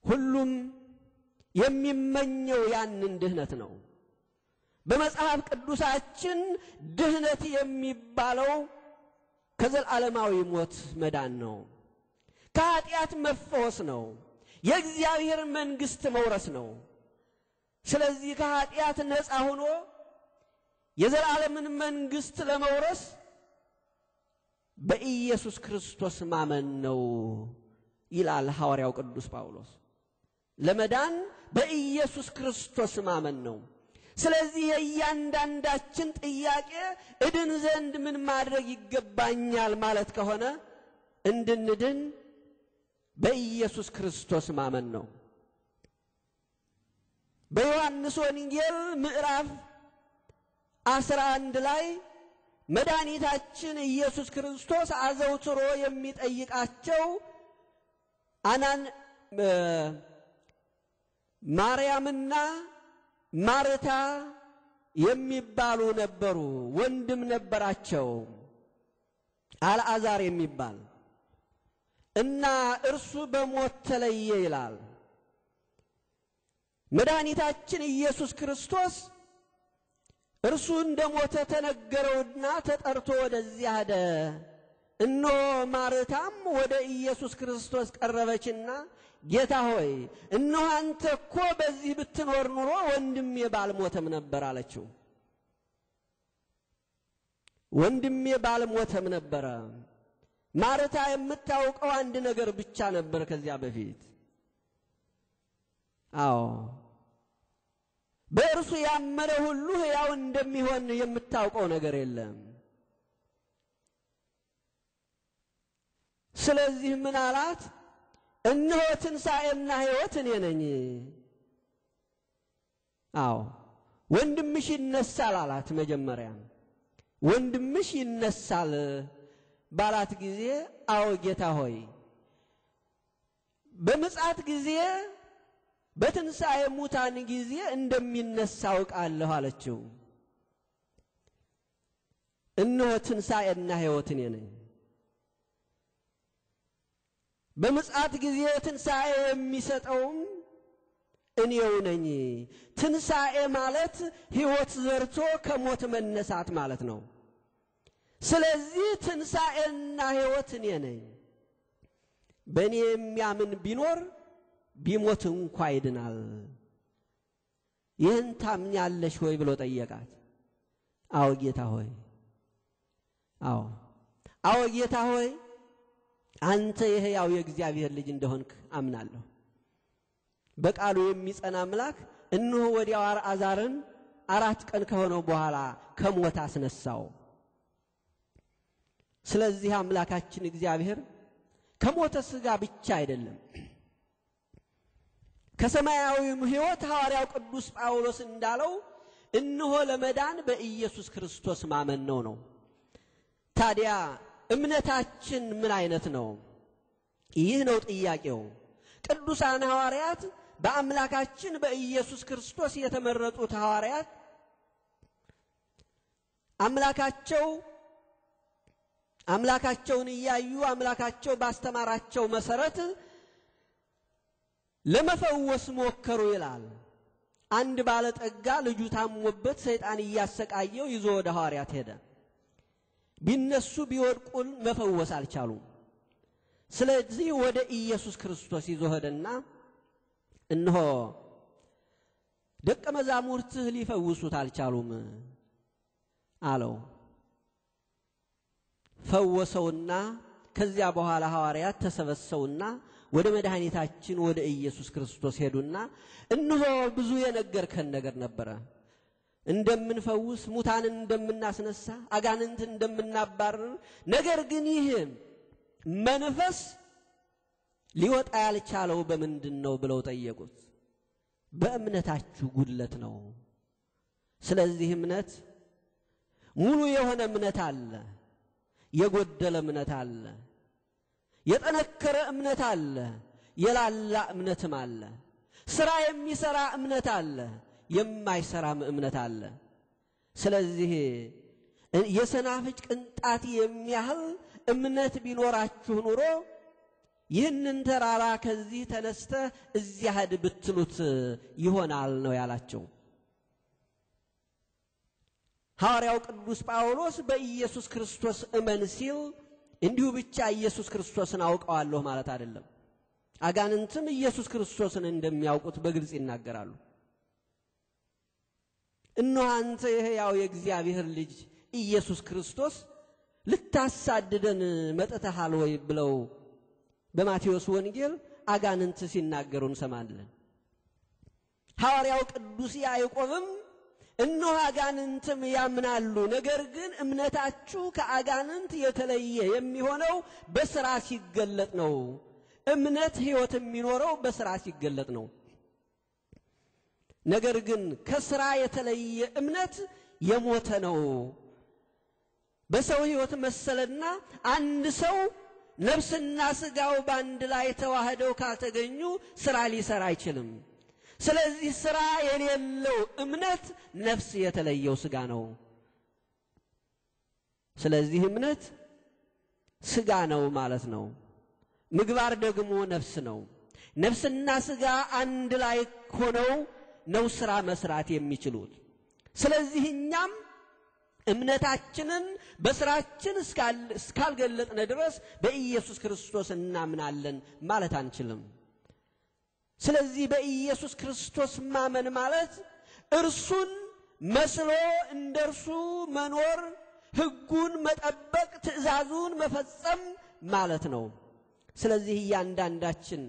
ሁሉም የሚመኘው ያንን ድህነት ነው። በመጽሐፍ ቅዱሳችን ድህነት የሚባለው ከዘላለማዊ ሞት መዳን ነው። ከኃጢአት መፈወስ ነው። የእግዚአብሔር መንግሥት መውረስ ነው። ስለዚህ ከኃጢአት ነፃ ሆኖ የዘላለምን መንግሥት ለመውረስ በኢየሱስ ክርስቶስ ማመን ነው ይላል ሐዋርያው ቅዱስ ጳውሎስ። ለመዳን በኢየሱስ ክርስቶስ ማመን ነው። ስለዚህ የእያንዳንዳችን ጥያቄ እድን ዘንድ ምን ማድረግ ይገባኛል ማለት ከሆነ እንድንድን በኢየሱስ ክርስቶስ ማመን ነው። በዮሐንስ ወንጌል ምዕራፍ አስራ አንድ ላይ መድኃኒታችን ኢየሱስ ክርስቶስ አዘውትሮ የሚጠይቃቸው አናን ማርያምና ማርታ የሚባሉ ነበሩ። ወንድም ነበራቸው አልዓዛር የሚባል እና እርሱ በሞት ተለየ ይላል። መድኃኒታችን ኢየሱስ ክርስቶስ እርሱ እንደ ሞተ ተነገረውና ተጠርቶ ወደዚያ ሄደ። እነሆ ማርታም ወደ ኢየሱስ ክርስቶስ ቀረበችና ጌታ ሆይ እነሆ አንተ እኮ በዚህ ብትኖር ኑሮ ወንድሜ ባልሞተም ነበር አለችው። ወንድሜ ባልሞተም ነበረ። ማርታ የምታውቀው አንድ ነገር ብቻ ነበር ከዚያ በፊት አዎ በእርሱ ያመነ ሁሉ ሕያው እንደሚሆን የምታውቀው ነገር የለም። ስለዚህ ምን አላት? እነሆ ትንሣኤና ሕይወት እኔ ነኝ። አዎ ወንድምሽ ይነሳል አላት። መጀመሪያ ወንድምሽ ይነሳል ባላት ጊዜ አዎ ጌታ ሆይ በምጽአት ጊዜ በትንሣኤ ሙታን ጊዜ እንደሚነሳ አውቃለሁ አለችው። እነሆ ትንሣኤና ሕይወት እኔ ነኝ። በምጽአት ጊዜ ትንሣኤ የሚሰጠውም እኔው ነኝ። ትንሣኤ ማለት ሕይወት ዘርቶ ከሞት መነሳት ማለት ነው። ስለዚህ ትንሣኤና ሕይወት እኔ ነኝ። በእኔ የሚያምን ቢኖር ቢሞት እንኳ ይድናል። ይህን ታምኛለሽ ሆይ ብሎ ጠየቃት። አዎ ጌታ ሆይ፣ አዎ አዎ ጌታ ሆይ አንተ የሕያው የእግዚአብሔር ልጅ እንደሆንክ አምናለሁ። በቃሉ የሚጸና አምላክ እነሆ ወዲያው አልዓዛርን አራት ቀን ከሆነው በኋላ ከሞት አስነሳው። ስለዚህ አምላካችን እግዚአብሔር ከሞተ ሥጋ ብቻ አይደለም ከሰማያዊም ሕይወት ሐዋርያው ቅዱስ ጳውሎስ እንዳለው እነሆ ለመዳን በኢየሱስ ክርስቶስ ማመን ነው ነው። ታዲያ እምነታችን ምን አይነት ነው? ይህ ነው ጥያቄው። ቅዱሳን ሐዋርያት በአምላካችን በኢየሱስ ክርስቶስ የተመረጡት ሐዋርያት አምላካቸው አምላካቸውን እያዩ አምላካቸው ባስተማራቸው መሰረት ለመፈወስ ሞከሩ ይላል። አንድ ባለጠጋ ልጁ ታሞበት ሰይጣን እያሰቃየው ይዞ ወደ ሐዋርያት ሄደ። ቢነሱ ቢወድቁን መፈወስ አልቻሉም። ስለዚህ ወደ ኢየሱስ ክርስቶስ ይዞ ሄደና እነሆ ደቀ መዛሙርትህ ሊፈውሱት አልቻሉም አለው። ፈወሰውና ከዚያ በኋላ ሐዋርያት ተሰበሰቡና ወደ መድኃኒታችን ወደ ኢየሱስ ክርስቶስ ሄዱና እነሆ ብዙ የነገርከን ነገር ነበረ፣ እንደምንፈውስ፣ ሙታንን እንደምናስነሳ፣ አጋንንት እንደምናባርር፣ ነገር ግን ይህ መንፈስ ሊወጣ ያልቻለው በምንድን ነው ብለው ጠየቁት። በእምነታችሁ ጉድለት ነው። ስለዚህ እምነት ሙሉ የሆነ እምነት አለ፣ የጎደለ እምነት አለ። የጠነከረ እምነት አለ፣ የላላ እምነትም አለ። ስራ የሚሰራ እምነት አለ፣ የማይሰራም እምነት አለ። ስለዚህ የሰናፍጭ ቅንጣት የሚያህል እምነት ቢኖራችሁ ኑሮ ይህንን ተራራ ከዚህ ተነስተህ እዚያ ሂድ ብትሉት ይሆናል ነው ያላቸው። ሐዋርያው ቅዱስ ጳውሎስ በኢየሱስ ክርስቶስ እመን ሲል እንዲሁ ብቻ ኢየሱስ ክርስቶስን አውቀዋለሁ ማለት አይደለም። አጋንንትም ኢየሱስ ክርስቶስን እንደሚያውቁት በግልጽ ይናገራሉ። እነሆ አንተ የሕያው የእግዚአብሔር ልጅ ኢየሱስ ክርስቶስ ልታሳድደን መጥተሃል ወይ ብለው በማቴዎስ ወንጌል አጋንንት ሲናገሩ እንሰማለን። ሐዋርያው ቅዱስ ያዕቆብም እነሆ አጋንንትም ያምናሉ፣ ነገር ግን እምነታችሁ ከአጋንንት የተለየ የሚሆነው በሥራ ሲገለጥ ነው። እምነት ሕይወት የሚኖረው በሥራ ሲገለጥ ነው። ነገር ግን ከሥራ የተለየ እምነት የሞተ ነው። በሰው ሕይወት መሰለና አንድ ሰው ነፍስና ሥጋው በአንድ ላይ ተዋህደው ካልተገኙ ሥራ ሊሰራ አይችልም። ስለዚህ ሥራ የሌለው እምነት ነፍስ የተለየው ሥጋ ነው። ስለዚህ እምነት ሥጋ ነው ማለት ነው። ምግባር ደግሞ ነፍስ ነው። ነፍስና ሥጋ አንድ ላይ ሆነው ነው ሥራ መስራት የሚችሉት። ስለዚህ እኛም እምነታችንን በሥራችን እስካልገለጥነ ድረስ በኢየሱስ ክርስቶስ እናምናለን ማለት አንችልም። ስለዚህ በኢየሱስ ክርስቶስ ማመን ማለት እርሱን መስሎ እንደ እርሱ መኖር፣ ሕጉን መጠበቅ፣ ትእዛዙን መፈጸም ማለት ነው። ስለዚህ እያንዳንዳችን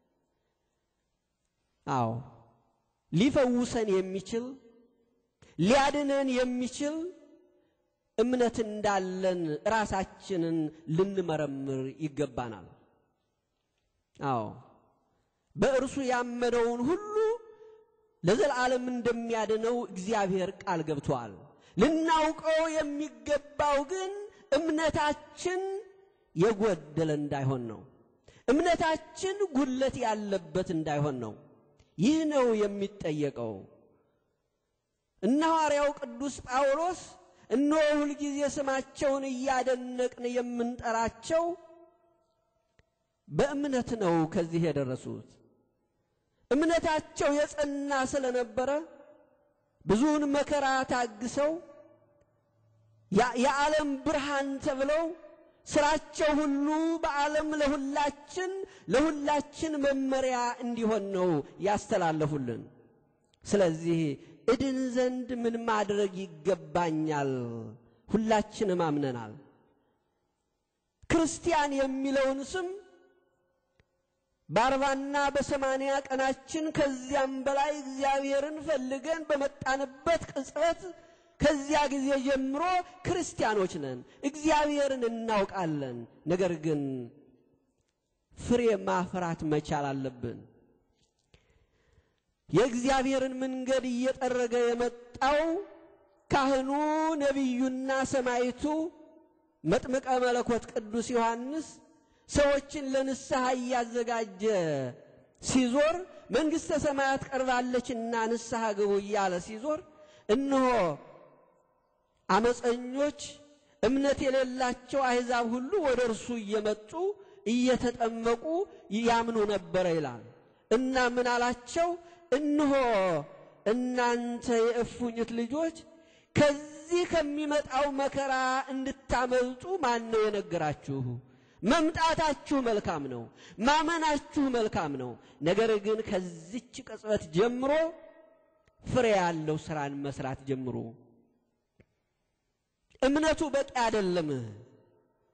አዎ ሊፈውሰን የሚችል ሊያድነን የሚችል እምነት እንዳለን ራሳችንን ልንመረምር ይገባናል። አዎ በእርሱ ያመነውን ሁሉ ለዘላለም እንደሚያድነው እግዚአብሔር ቃል ገብቷል። ልናውቀው የሚገባው ግን እምነታችን የጎደለ እንዳይሆን ነው። እምነታችን ጉድለት ያለበት እንዳይሆን ነው። ይህ ነው የሚጠየቀው። እነ ሐዋርያው ቅዱስ ጳውሎስ እነሆ ሁልጊዜ ስማቸውን እያደነቅን የምንጠራቸው በእምነት ነው ከዚህ የደረሱት። እምነታቸው የጸና ስለነበረ ብዙውን መከራ ታግሰው የዓለም ብርሃን ተብለው ስራቸው ሁሉ በዓለም ለሁላችን ለሁላችን መመሪያ እንዲሆን ነው ያስተላለፉልን። ስለዚህ እድን ዘንድ ምን ማድረግ ይገባኛል? ሁላችንም አምነናል። ክርስቲያን የሚለውን ስም በአርባና በሰማንያ ቀናችን ከዚያም በላይ እግዚአብሔርን ፈልገን በመጣንበት ቅጽበት ከዚያ ጊዜ ጀምሮ ክርስቲያኖች ነን፣ እግዚአብሔርን እናውቃለን። ነገር ግን ፍሬ ማፍራት መቻል አለብን። የእግዚአብሔርን መንገድ እየጠረገ የመጣው ካህኑ ነቢዩና ሰማይቱ መጥምቀ መለኮት ቅዱስ ዮሐንስ ሰዎችን ለንስሐ እያዘጋጀ ሲዞር መንግሥተ ሰማያት ቀርባለችና ንስሐ ግቡ እያለ ሲዞር እነሆ አመፀኞች እምነት የሌላቸው አሕዛብ ሁሉ ወደ እርሱ እየመጡ እየተጠመቁ ያምኑ ነበረ ይላል እና ምን አላቸው? እነሆ እናንተ የእፉኝት ልጆች ከዚህ ከሚመጣው መከራ እንድታመልጡ ማን ነው የነገራችሁ? መምጣታችሁ መልካም ነው፣ ማመናችሁ መልካም ነው። ነገር ግን ከዚች ቅጽበት ጀምሮ ፍሬ ያለው ስራን መስራት ጀምሩ። እምነቱ በቂ አይደለም።